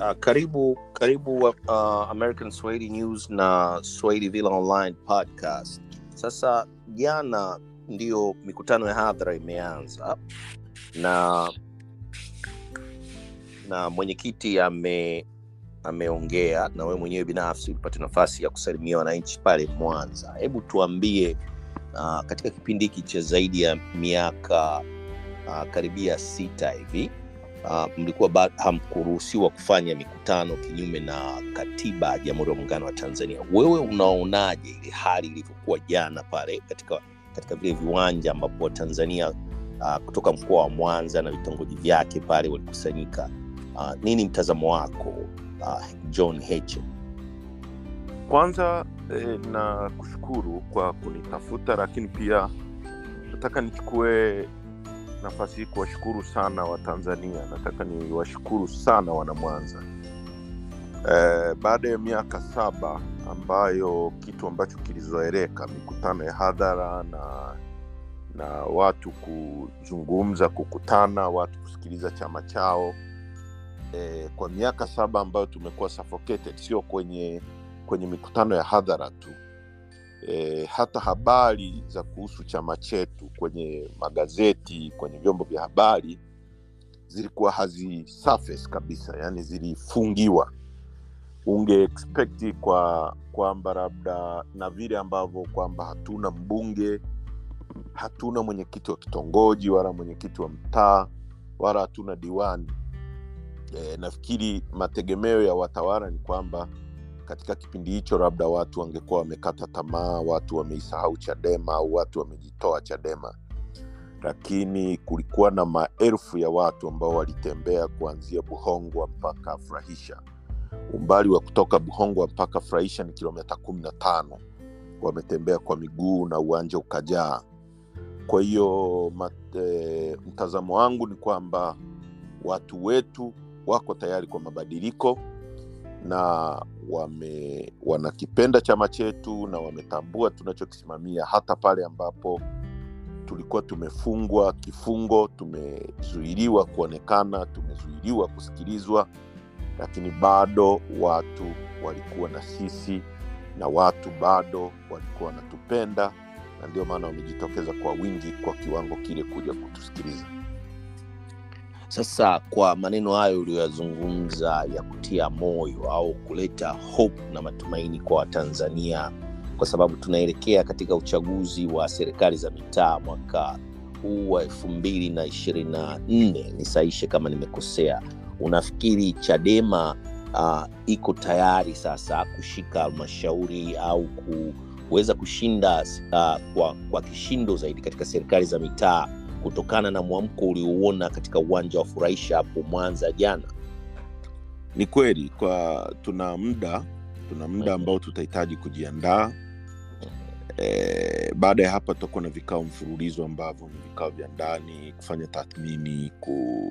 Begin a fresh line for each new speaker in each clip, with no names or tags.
Uh, karibu karibu uh, American Swahili News na Swahili Villa Online podcast. Sasa jana ndiyo mikutano ya hadhara imeanza na na mwenyekiti ame ameongea na wewe mwenyewe binafsi ulipata nafasi ya kusalimia wananchi pale Mwanza. Hebu tuambie uh, katika kipindi hiki cha zaidi ya miaka uh, karibia sita hivi uh, mlikuwa ba- hamkuruhusiwa kufanya mikutano kinyume na katiba ya Jamhuri ya Muungano wa Tanzania. Wewe unaonaje ile hali ilivyokuwa jana pale katika katika vile viwanja ambapo Watanzania uh, kutoka mkoa wa Mwanza na vitongoji vyake pale walikusanyika? Uh, nini mtazamo wako uh, John Heche?
Kwanza eh, na kushukuru kwa kunitafuta, lakini pia nataka nichukue nafasi hii kuwashukuru sana Watanzania. Nataka niwashukuru sana Wanamwanza eh, baada ya miaka saba ambayo kitu ambacho kilizoeleka mikutano ya hadhara na na watu kuzungumza, kukutana, watu kusikiliza chama chao eh, kwa miaka saba ambayo tumekuwa suffocated, sio kwenye kwenye mikutano ya hadhara tu e, hata habari za kuhusu chama chetu kwenye magazeti, kwenye vyombo vya habari zilikuwa hazi surface kabisa, yani zilifungiwa. Unge expect kwa kwamba labda na vile ambavyo kwamba hatuna mbunge, hatuna mwenyekiti wa kitongoji wala mwenyekiti wa mtaa wala hatuna diwani. E, nafikiri mategemeo ya watawala ni kwamba katika kipindi hicho labda watu wangekuwa wamekata tamaa, watu wameisahau Chadema au watu wamejitoa Chadema, lakini kulikuwa na maelfu ya watu ambao walitembea kuanzia Buhongwa mpaka Furahisha. Umbali wa kutoka Buhongwa mpaka Furahisha ni kilomita kumi na tano. Wametembea kwa miguu na uwanja ukajaa. Kwa hiyo mat- eh, mtazamo wangu ni kwamba watu wetu wako tayari kwa mabadiliko na wame wanakipenda chama chetu na wametambua tunachokisimamia hata pale ambapo tulikuwa tumefungwa kifungo tumezuiliwa kuonekana tumezuiliwa kusikilizwa lakini bado watu walikuwa na sisi na watu bado walikuwa wanatupenda na ndio maana wamejitokeza kwa wingi kwa kiwango kile kuja kutusikiliza
Sasa kwa maneno hayo uliyoyazungumza ya kutia moyo au kuleta hope na matumaini kwa Watanzania, kwa sababu tunaelekea katika uchaguzi wa serikali za mitaa mwaka huu wa elfu mbili na ishirini na nne nisaishe kama nimekosea. Unafikiri Chadema uh, iko tayari sasa kushika halmashauri au kuweza kushinda uh, kwa, kwa kishindo zaidi katika serikali za mitaa kutokana na mwamko uliouona katika uwanja wa furahisha hapo Mwanza jana?
ni kweli kwa tuna muda tuna muda ambao tutahitaji kujiandaa e, baada ya hapa tutakuwa na vikao mfululizo ambavyo ni vikao vya ndani kufanya tathmini ku,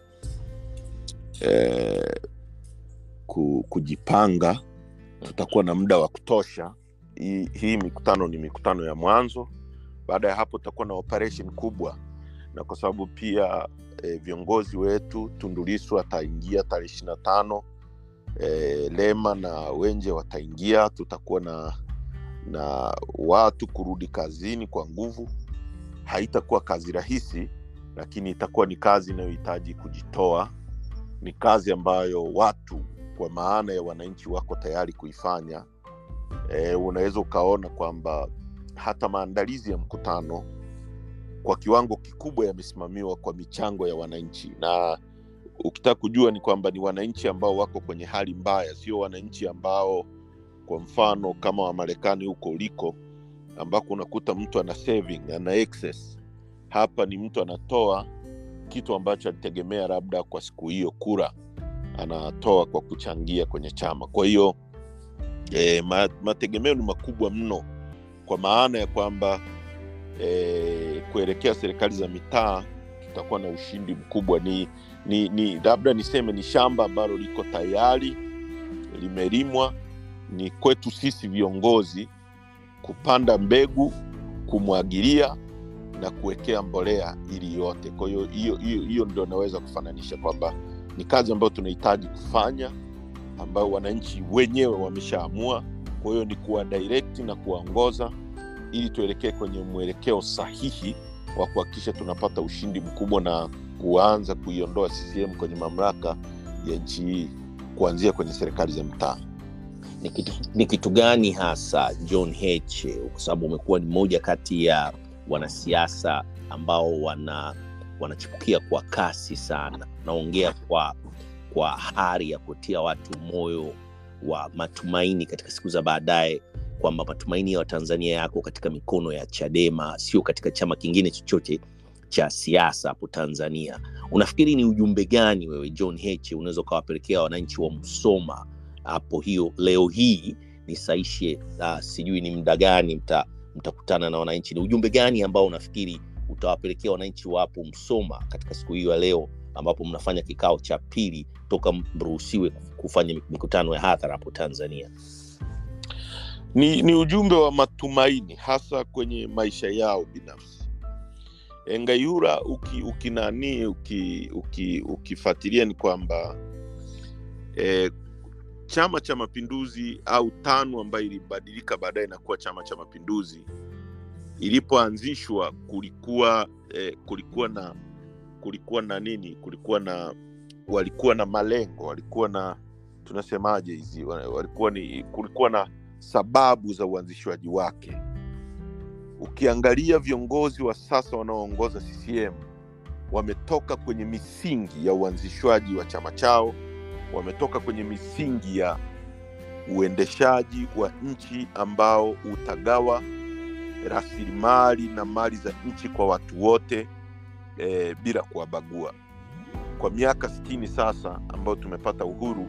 e, ku, kujipanga tutakuwa na muda wa kutosha hii, hii mikutano ni mikutano ya mwanzo baada ya hapo tutakuwa na operation kubwa na kwa sababu pia e, viongozi wetu tundulisu ataingia tarehe ishiri na tano e, lema na wenje wataingia tutakuwa na na watu kurudi kazini kwa nguvu haitakuwa kazi rahisi lakini itakuwa ni kazi inayohitaji kujitoa ni kazi ambayo watu kwa maana ya wananchi wako tayari kuifanya e, unaweza ukaona kwamba hata maandalizi ya mkutano kwa kiwango kikubwa yamesimamiwa kwa michango ya wananchi na ukitaka kujua ni kwamba ni wananchi ambao wako kwenye hali mbaya sio wananchi ambao kwa mfano kama wamarekani huko uliko ambako unakuta mtu ana saving ana excess hapa ni mtu anatoa kitu ambacho alitegemea labda kwa siku hiyo kura anatoa kwa kuchangia kwenye chama kwa hiyo e, ma, mategemeo ni makubwa mno kwa maana ya kwamba e, kuelekea serikali za mitaa tutakuwa na ushindi mkubwa ni ni, ni labda niseme ni shamba ambalo liko tayari limelimwa ni kwetu sisi viongozi kupanda mbegu kumwagilia na kuwekea mbolea ili yote kwa hiyo hiyo hiyo hiyo ndio naweza kufananisha kwamba ni kazi ambayo tunahitaji kufanya ambayo wananchi wenyewe wameshaamua kwa hiyo ni kuwa direct na kuwaongoza ili tuelekee kwenye mwelekeo sahihi wa kuhakikisha tunapata ushindi mkubwa na kuanza kuiondoa ccm kwenye mamlaka ya nchi hii kuanzia kwenye serikali za mtaa
ni kitu, ni kitu gani hasa john heche kwa sababu umekuwa ni moja kati ya wanasiasa ambao wana wanachipukia kwa kasi sana naongea kwa kwa hari ya kutia watu moyo wa matumaini katika siku za baadaye kwamba matumaini ya watanzania yako katika mikono ya chadema sio katika chama kingine chochote cha siasa hapo tanzania unafikiri ni ujumbe gani wewe john heche unaweza ukawapelekea wananchi wa msoma hapo hiyo leo hii nisaishe uh, sijui ni muda gani mta, mtakutana na wananchi ni ujumbe gani ambao unafikiri utawapelekea wananchi wa hapo msoma katika siku hiyo ya leo ambapo mnafanya kikao cha pili toka mruhusiwe kufanya mikutano ya hadhara hapo tanzania
ni, ni ujumbe wa matumaini hasa kwenye maisha yao binafsi engayura uki, ukinani uki, uki, ukifuatilia ni kwamba eh, chama cha mapinduzi au tano ambayo ilibadilika baadaye na kuwa chama cha mapinduzi ilipoanzishwa kulikuwa eh, kulikuwa na kulikuwa na nini kulikuwa na walikuwa na malengo walikuwa na tunasemaje hizi walikuwa ni kulikuwa na sababu za uanzishwaji wake ukiangalia viongozi wa sasa wanaoongoza ccm wametoka kwenye misingi ya uanzishwaji wa chama chao wametoka kwenye misingi ya uendeshaji wa nchi ambao utagawa rasilimali na mali za nchi kwa watu wote e, bila kuwabagua kwa miaka sitini sasa ambayo tumepata uhuru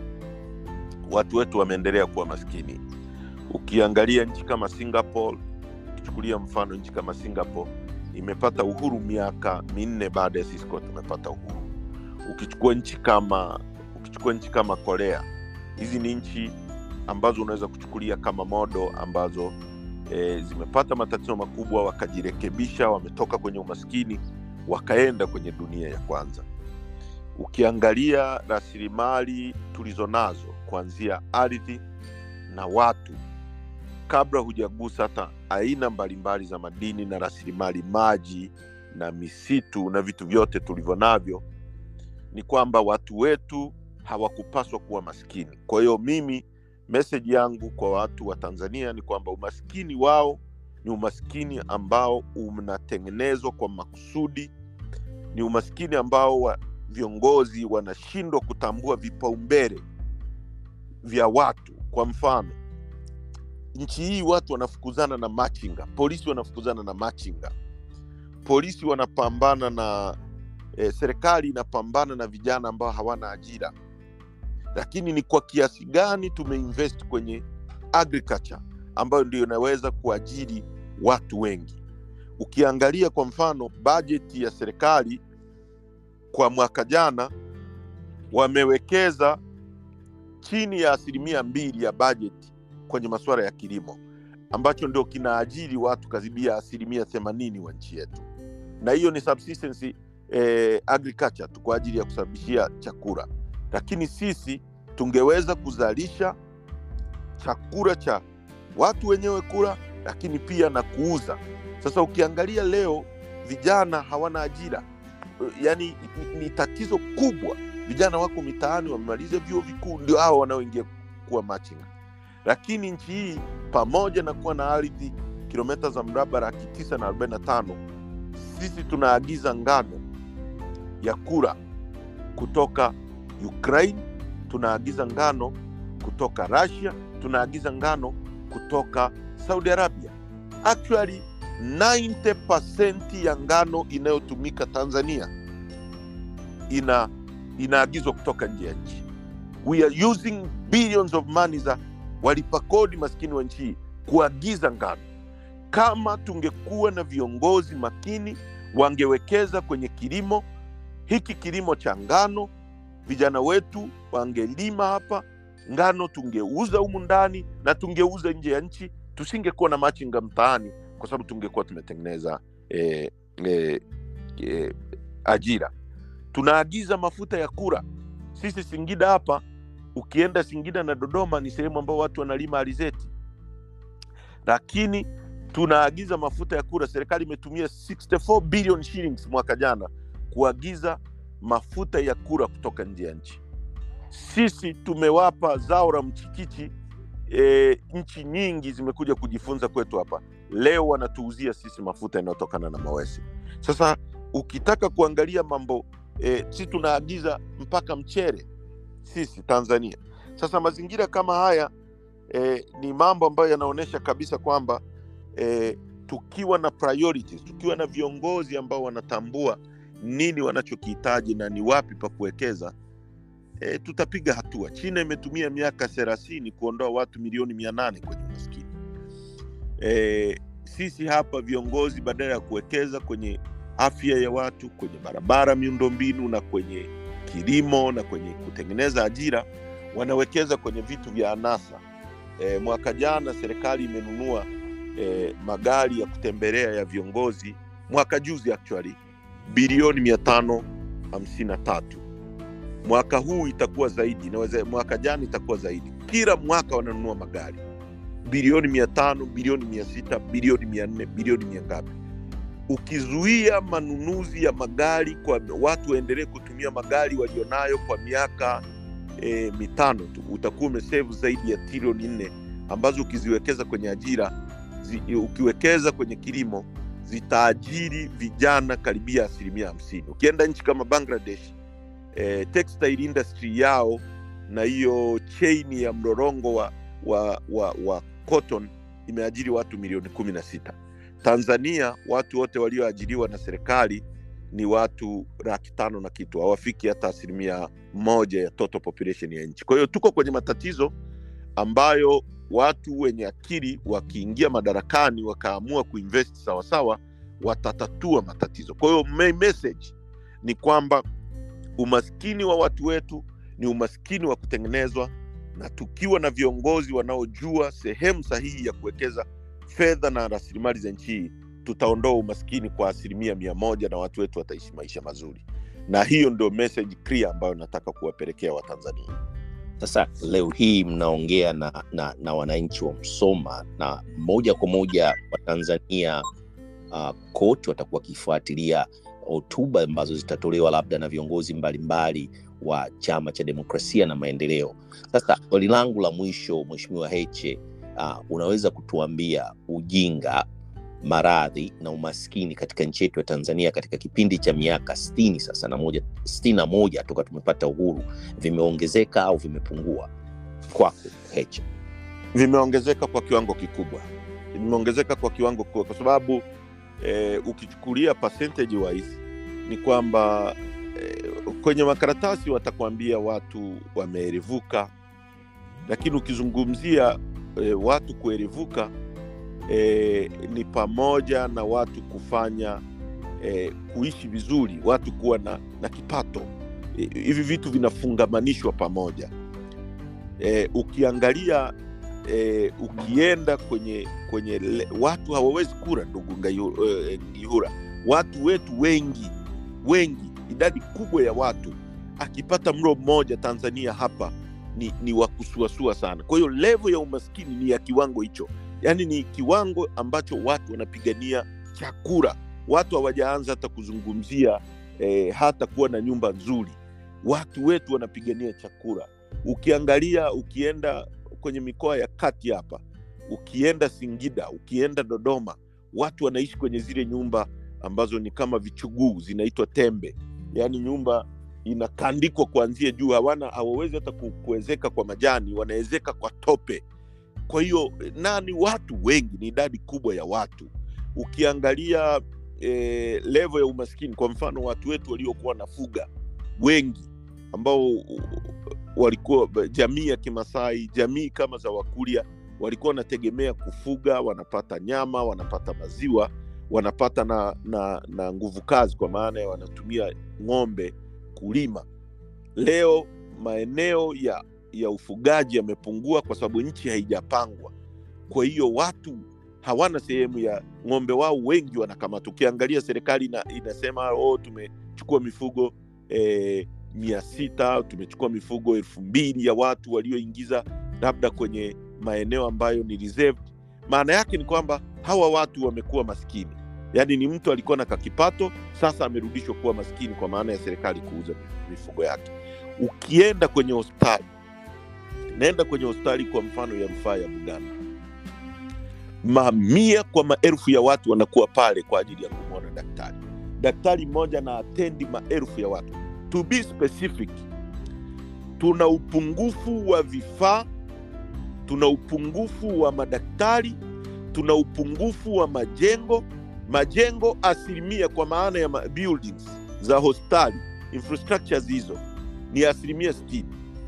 watu wetu wameendelea kuwa maskini ukiangalia nchi kama singapore ukichukulia mfano nchi kama singapore imepata uhuru miaka minne baada ya sisi kuwa tumepata uhuru ukichukua nchi kama ukichukua nchi kama korea hizi ni nchi ambazo unaweza kuchukulia kama modo ambazo e, zimepata matatizo makubwa wakajirekebisha wametoka kwenye umaskini wakaenda kwenye dunia ya kwanza ukiangalia rasilimali tulizo nazo kuanzia ardhi na watu kabla hujagusa hata aina mbalimbali za madini na rasilimali maji na misitu na vitu vyote tulivyo navyo ni kwamba watu wetu hawakupaswa kuwa maskini kwa hiyo mimi meseji yangu kwa watu wa tanzania ni kwamba umaskini wao ni umaskini ambao unatengenezwa kwa makusudi ni umaskini ambao wa viongozi wanashindwa kutambua vipaumbele vya watu kwa mfano nchi hii watu wanafukuzana na machinga polisi wanafukuzana na machinga polisi wanapambana na e, serikali inapambana na vijana ambao hawana ajira lakini ni kwa kiasi gani tumeinvest kwenye agriculture ambayo ndio inaweza kuajiri watu wengi ukiangalia kwa mfano bajeti ya serikali kwa mwaka jana wamewekeza chini ya asilimia mbili ya bajeti kwenye masuala ya kilimo ambacho ndio kinaajiri watu karibia asilimia themanini wa nchi yetu na hiyo ni subsistence eh, agriculture tu kwa ajili ya kusababishia chakula lakini sisi tungeweza kuzalisha chakula cha watu wenyewe kula lakini pia na kuuza sasa ukiangalia leo vijana hawana ajira yaani ni, ni tatizo kubwa vijana wako mitaani wamemaliza vyuo vikuu ndio hao wanaoingia kuwa machinga lakini nchi hii pamoja na kuwa na ardhi kilometa za mraba laki tisa na arobaini na tano sisi tunaagiza ngano ya kura kutoka ukraine tunaagiza ngano kutoka russia tunaagiza ngano kutoka saudi arabia actually 90 ya ngano inayotumika tanzania ina inaagizwa kutoka nje ya nchi we are using billions of money za walipa kodi maskini wa nchi hii kuagiza ngano kama tungekuwa na viongozi makini wangewekeza kwenye kilimo hiki kilimo cha ngano vijana wetu wangelima hapa ngano tungeuza humu ndani na tungeuza nje ya nchi tusingekuwa na machinga mtaani kwa sababu tungekuwa tumetengeneza eh, eh, eh, ajira tunaagiza mafuta ya kura sisi singida hapa ukienda singida na dodoma ni sehemu ambao watu wanalima alizeti lakini tunaagiza mafuta ya kura serikali imetumia 64 billion shillings mwaka jana kuagiza mafuta ya kura kutoka nje ya nchi sisi tumewapa zao la mchikichi e, nchi nyingi zimekuja kujifunza kwetu hapa leo wanatuuzia sisi mafuta yanayotokana na mawesi sasa ukitaka kuangalia mambo e, si tunaagiza mpaka mchere sisi tanzania sasa mazingira kama haya e, ni mambo ambayo yanaonyesha kabisa kwamba e, tukiwa na priorities tukiwa na viongozi ambao wanatambua nini wanachokihitaji na ni wapi pa kuwekeza e, tutapiga hatua china imetumia miaka thelathini kuondoa watu milioni mia nane kwenye umaskini e, sisi hapa viongozi badala ya kuwekeza kwenye afya ya watu kwenye barabara miundombinu na kwenye kilimo na kwenye kutengeneza ajira wanawekeza kwenye vitu vya anasa e, mwaka jana serikali imenunua e, magari ya kutembelea ya viongozi mwaka juzi actually bilioni mia tano hamsini na tatu mwaka huu itakuwa zaidi naweza mwaka jana itakuwa zaidi kila mwaka wananunua magari bilioni mia tano bilioni mia sita bilioni mia nne bilioni mia ngapi ukizuia manunuzi ya magari kwa watu waendelee kutumia magari walionayo kwa miaka e, mitano tu utakuwa umesevu zaidi ya trilioni nne ambazo ukiziwekeza kwenye ajira zi, ukiwekeza kwenye kilimo zitaajiri vijana karibia asilimia hamsini ukienda nchi kama bangladesh e, textile industry yao na hiyo chain ya mrorongo wa, wa, wa, wa cotton imeajiri watu milioni kumi na sita tanzania watu wote walioajiriwa na serikali ni watu laki tano na kitu hawafiki hata asilimia moja ya total population ya nchi kwa hiyo tuko kwenye matatizo ambayo watu wenye akili wakiingia madarakani wakaamua kuinvest sawasawa watatatua matatizo kwa hiyo main message ni kwamba umaskini wa watu wetu ni umaskini wa kutengenezwa na tukiwa na viongozi wanaojua sehemu sahihi ya kuwekeza fedha na rasilimali za nchi hii tutaondoa umaskini kwa asilimia mia moja na watu wetu wataishi maisha mazuri na hiyo ndio message clear ambayo nataka kuwapelekea watanzania
sasa leo hii mnaongea na, na, na wananchi wa msoma na moja kwa moja watanzania uh, kote watakuwa wakifuatilia hotuba ambazo zitatolewa labda na viongozi mbalimbali wa chama cha demokrasia na maendeleo sasa swali langu la mwisho mweshimiwa heche uh, unaweza kutuambia ujinga maradhi na umaskini katika nchi yetu ya tanzania katika kipindi cha miaka stini sasa na moja stini na moja toka tumepata uhuru vimeongezeka au vimepungua kwako heche
vimeongezeka kwa kiwango kikubwa vimeongezeka kwa kiwango kikubwa kwa sababu eh, ukichukulia percentage wise ni kwamba eh, kwenye makaratasi watakwambia watu wameerevuka lakini ukizungumzia eh, watu kuerevuka eh, ni pamoja na watu kufanya eh, kuishi vizuri watu kuwa na, na kipato eh, hivi vitu vinafungamanishwa pamoja eh, ukiangalia eh, ukienda kwenye kwenye le, watu hawawezi kura ndugu Ngayu- eh, ngihura watu wetu wengi wengi idadi kubwa ya watu akipata mlo mmoja tanzania hapa ni, ni wa kusuasua sana kwa hiyo levo ya umaskini ni ya kiwango hicho yaani ni kiwango ambacho watu wanapigania chakula watu hawajaanza hata kuzungumzia eh, hata kuwa na nyumba nzuri watu wetu wanapigania chakula ukiangalia ukienda kwenye mikoa ya kati hapa ukienda singida ukienda dodoma watu wanaishi kwenye zile nyumba ambazo ni kama vichuguu zinaitwa tembe yaani nyumba inakandikwa kuanzia juu hawana hawawezi hata ku- kuwezeka kwa majani wanawezeka kwa tope kwa hiyo na ni watu wengi ni idadi kubwa ya watu ukiangalia eh, levo ya umaskini kwa mfano watu wetu waliokuwa nafuga wengi ambao uh, walikuwa jamii ya kimasai jamii kama za wakuria walikuwa wanategemea kufuga wanapata nyama wanapata maziwa wanapata na, na, na nguvu kazi kwa maana ya wanatumia ng'ombe kulima leo maeneo ya ya ufugaji yamepungua kwa sababu nchi haijapangwa kwa hiyo watu hawana sehemu ya ng'ombe wao wengi wanakamata ukiangalia serikali ina, inasema oh, tumechukua mifugo eh, mia sita tumechukua mifugo elfu mbili ya watu walioingiza labda kwenye maeneo ambayo ni reserved. Maana yake ni kwamba hawa watu wamekuwa maskini, yaani ni mtu alikuwa na kakipato, sasa amerudishwa kuwa maskini kwa maana ya serikali kuuza mifugo yake. Ukienda kwenye hospitali, naenda kwenye hospitali kwa mfano ya rufaa ya Buganda, mamia kwa maelfu ya watu wanakuwa pale kwa ajili ya kumwona daktari. Daktari mmoja na atendi maelfu ya watu. To be specific, tuna upungufu wa vifaa, tuna upungufu wa madaktari, tuna upungufu wa majengo. Majengo asilimia kwa maana ya ma- buildings za hospitali infrastructures hizo ni asilimia 60,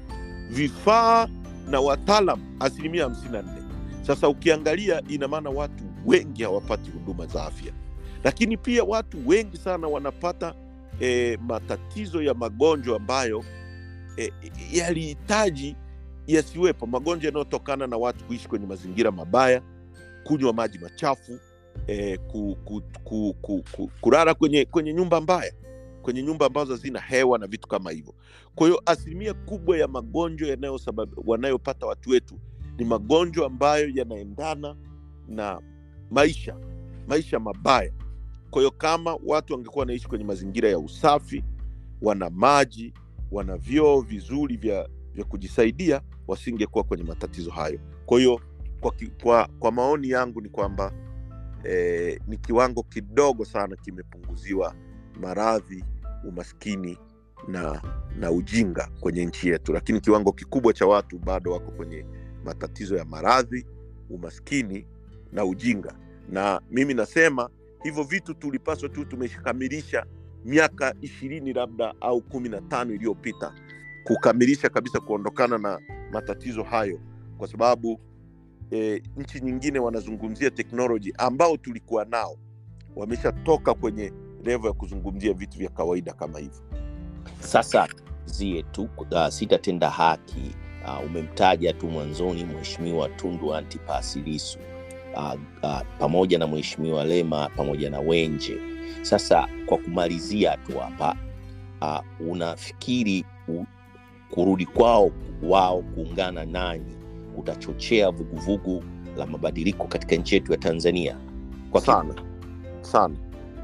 vifaa na wataalam asilimia 54. Sasa ukiangalia, ina maana watu wengi hawapati huduma za afya, lakini pia watu wengi sana wanapata e, matatizo ya magonjwa ambayo e, yalihitaji yasiwepo, magonjwa yanayotokana na watu kuishi kwenye mazingira mabaya, kunywa maji machafu, e, ku, ku, ku, ku, ku, kulala kwenye, kwenye nyumba mbaya, kwenye nyumba ambazo hazina hewa na vitu kama hivyo. Kwa hiyo asilimia kubwa ya magonjwa yanayosabab- wanayopata watu wetu ni magonjwa ambayo yanaendana na maisha maisha mabaya. Kwa hiyo kama watu wangekuwa wanaishi kwenye mazingira ya usafi, wana maji, wana vyoo vizuri vya, vya kujisaidia, wasingekuwa kwenye matatizo hayo. Kwa hiyo kwa, ki- kwa, kwa maoni yangu ni kwamba eh, ni kiwango kidogo sana kimepunguziwa maradhi, umaskini na na ujinga kwenye nchi yetu, lakini kiwango kikubwa cha watu bado wako kwenye matatizo ya maradhi, umaskini na ujinga. Na mimi nasema hivyo vitu tulipaswa tu tumeshakamilisha miaka ishirini labda au kumi na tano iliyopita kukamilisha kabisa kuondokana na matatizo hayo, kwa sababu e, nchi nyingine wanazungumzia teknoloji ambao tulikuwa nao, wameshatoka kwenye levo ya kuzungumzia vitu vya kawaida kama hivyo.
Sasa zie tu uh, sitatenda haki uh, umemtaja tu mwanzoni Mheshimiwa Tundu Antipas Lissu uh, uh, pamoja na Mheshimiwa Lema pamoja na Wenje. Sasa kwa kumalizia tu hapa uh, unafikiri u, kurudi kwao wao kuungana nanyi kutachochea vuguvugu la mabadiliko katika nchi yetu ya Tanzania kwa ki-
sana sana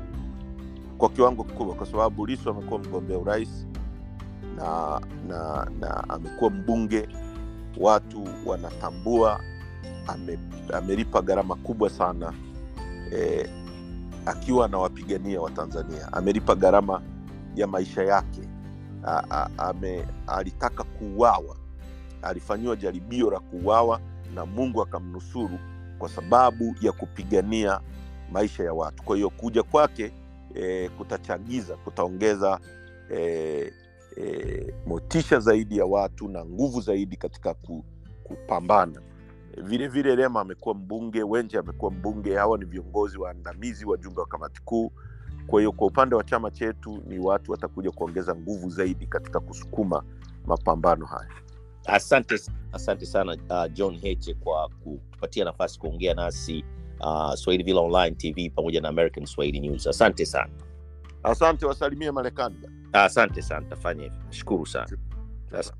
kwa kiwango kikubwa, kwa sababu Lissu amekuwa mgombea urais na, na, na amekuwa mbunge, watu wanatambua ame, amelipa gharama kubwa sana eh, akiwa anawapigania Watanzania, amelipa gharama ya maisha yake a, a, ame, alitaka kuuawa, alifanyiwa jaribio la kuuawa na Mungu akamnusuru kwa sababu ya kupigania maisha ya watu. Kwa hiyo kuja kwake e, kutachagiza, kutaongeza e, e, motisha zaidi ya watu na nguvu zaidi katika ku, kupambana. Vile vile Lema amekuwa mbunge, Wenje amekuwa mbunge. Hawa ni viongozi waandamizi, wajumbe wa kamati kuu. Kwa hiyo kwa upande wa chama chetu ni watu watakuja kuongeza nguvu zaidi katika kusukuma mapambano haya.
Asante, asante sana uh, John Heche kwa kutupatia nafasi kuongea nasi uh, Swahili Villa Online TV pamoja na American Swahili News. Asante sana,
Asante, wasalimie Marekani.
asante sana, tafanya hivyo. Nashukuru sana. Asante.